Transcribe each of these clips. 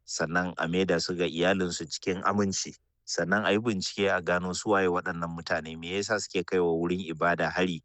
sannan a maida su ga iyalinsu cikin aminci sannan a yi bincike a gano su waye waɗannan mutane me yasa suke kai wa wurin ibada hari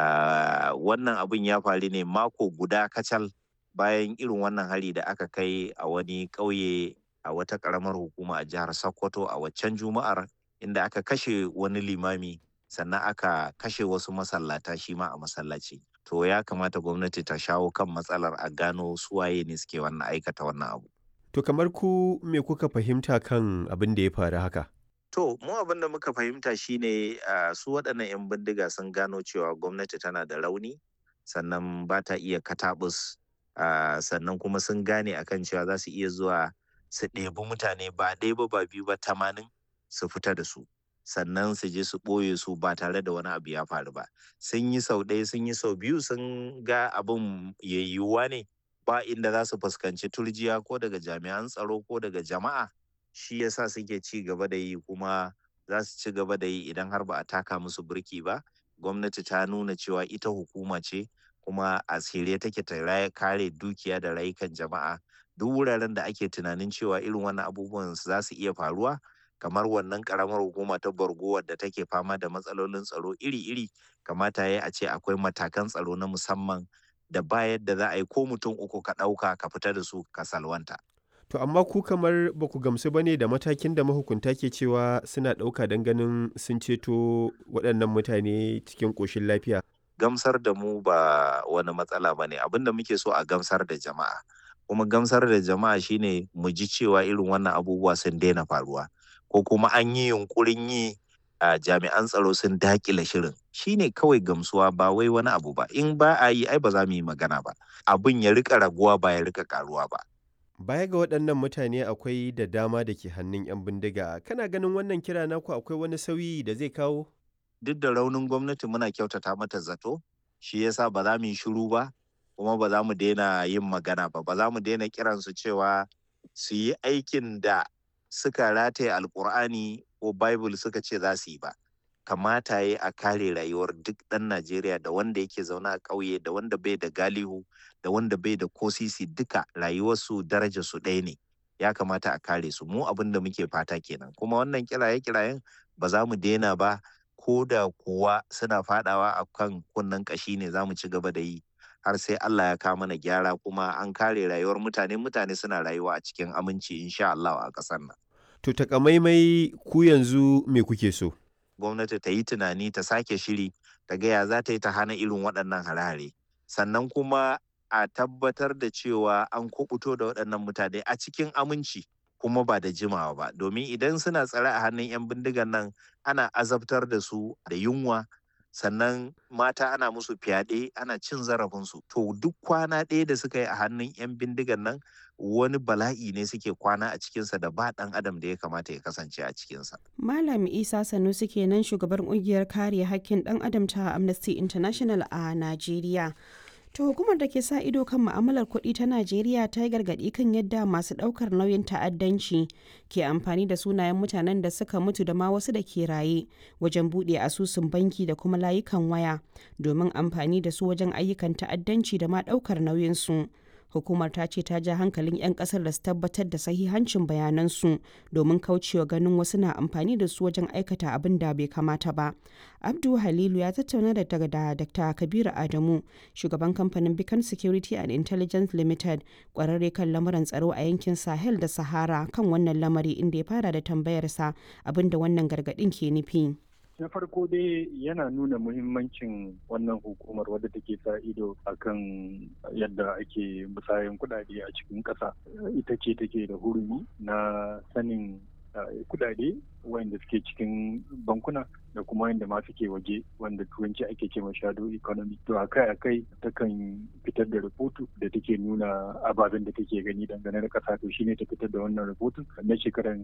uh, wannan abin ya faru ne mako guda kacal bayan irin wannan hari da aka kai a wani ƙauye a wata ƙaramar hukuma a jihar sokoto a waccan juma'ar inda aka kashe wani limami sannan aka kashe wasu masallata shi ma a masallaci to ya kamata gwamnati ta shawo kan matsalar a gano suwaye ne suke wannan aikata wannan abu To kamar ku me kuka fahimta kan abin da ya faru haka? To mu abin da muka fahimta shine uh, su waɗannan 'yan bindiga sun gano cewa gwamnati tana da rauni sannan ba ta iya katabus uh, sannan kuma sun gane akan cewa za su iya zuwa su ɗebi mutane ba ɗaya ba ba biyu ba tamanin su fita da su sannan su je su ɓoye su ba tare da wani abu ya faru ba sun yi sau ɗaya sun yi sau biyu sun ga abin yayyuwa ne ba inda za su fuskanci turjiya ko daga jami'an tsaro ko daga jama'a shi yasa suke ci gaba da yi kuma za su ci gaba da yi idan har ba a taka musu birki ba gwamnati ta nuna cewa ita hukuma ce kuma a shirye take ta kare dukiya da rayukan jama'a duk wuraren da ake tunanin cewa irin wannan abubuwan za su iya faruwa kamar wannan karamar hukuma ta borgo wadda take fama da matsalolin tsaro iri-iri kamata ya a ce akwai matakan tsaro na musamman da ba yadda za a yi ko mutum uku ka ɗauka ka fita da su ka salwanta. To amma ku kamar ba ku gamsu ba ne da matakin da mahukunta ke cewa suna ɗauka don ganin sun ceto waɗannan mutane cikin ƙoshin lafiya. Gamsar da mu ba wani matsala ba ne abin da muke so a gamsar da jama'a. Kuma gamsar da jama'a shine mu ji cewa irin wannan abubuwa sun daina faruwa. Ko kuma an yi yunkurin yi a jami'an tsaro sun dakile shirin shine kawai gamsuwa ba wai wani abu ba in ba a yi ai ba za mu yi magana ba abin ya rika raguwa ba ya rika karuwa ba baya ga waɗannan mutane akwai da dama da ke hannun 'yan bindiga kana ganin wannan kira naku akwai wani sauyi da zai kawo duk da raunin gwamnati muna kyautata mata zato shi yasa ba za mu yi shiru ba kuma ba za mu daina yin magana ba ba za mu daina kiransu cewa su yi aikin da suka rataye alkur'ani ko bible suka ce za su yi ba kamata ya a kare rayuwar duk ɗan najeriya da wanda yake zaune a ƙauye da wanda bai da galihu da wanda bai da kosisi duka rayuwarsu daraja su ɗaya ne ya kamata a kare su mu abin da muke fata kenan kuma wannan kiraye kirayen ba za mu daina ba ko da kuwa suna fadawa a kan kunnen ƙashi ne za mu ci gaba da yi har sai Allah ya kawo mana gyara kuma an kare rayuwar mutane mutane suna rayuwa a cikin aminci insha Allah a ƙasar nan. To takamaimai ku yanzu me kuke so? Gwamnati ta yi tunani ta sake shiri ta gaya za ta yi ta hana irin waɗannan hare-hare. Sannan kuma a tabbatar da cewa an kubuto da waɗannan mutane a cikin aminci kuma ba da jimawa ba. Domin idan suna tsare a hannun 'yan bindigan nan ana azabtar da su da yunwa sannan mata ana musu fyaɗe ana cin zarafinsu to duk kwana ɗaya da suka yi a hannun 'yan bindigan nan wani bala'i ne suke kwana a cikinsa da ba ɗan adam da ya kamata ya kasance a cikinsa. Malam Isa Sanusi kenan shugaban ƙungiyar kare hakkin ɗan adam ta Amnesty International a Najeriya. To hukumar da ke sa ido kan ma'amalar kuɗi ta Najeriya ta yi gargaɗi kan yadda masu ɗaukar nauyin ta'addanci ke amfani da sunayen mutanen da suka mutu da ma wasu da ke raye wajen buɗe asusun banki da kuma layukan waya domin amfani da su wajen ayyukan ta'addanci da ma ɗaukar nauyinsu. hukumar ta ce ta ja hankalin 'yan kasar da su tabbatar da sahihancin bayanansu domin kaucewa ganin wasu na amfani da su wajen aikata abin da bai kamata ba abdu halilu ya tattauna da daga dr kabiru adamu shugaban kamfanin beacon security and intelligence limited kwararre kan lamuran tsaro a yankin sahel da sahara kan wannan lamari inda ya fara da tambayarsa abin da wannan gargadin ke nufi na farko dai yana nuna muhimmancin wannan hukumar wadda take sa ido akan yadda ake musayan kudade a cikin ƙasa ita ce take da hurumi na sanin kudade wanda suke cikin bankuna da kuma wanda ma suke waje wanda turanci ake ce ma shadow economy to akai akai takan fitar da rahoto da take nuna ababen da take gani dangane da kasa to shine ta fitar da wannan rahoton na shekaran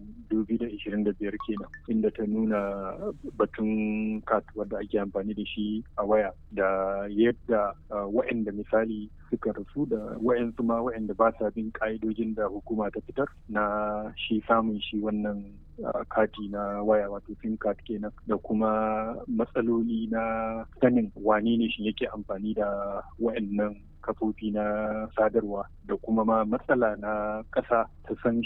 2025 kenan inda ta nuna batun kat wanda ake amfani da shi a waya da yadda wa'anda misali suka rasu da wa'ansu ma wa'anda ba sa bin ka'idojin da hukuma ta fitar na shi samun shi wannan kati na waya wato sim card kenan da kuma matsaloli na sanin wane ne shi yake amfani da wa'annan kafofi na sadarwa da kuma ma matsala na ƙasa ta san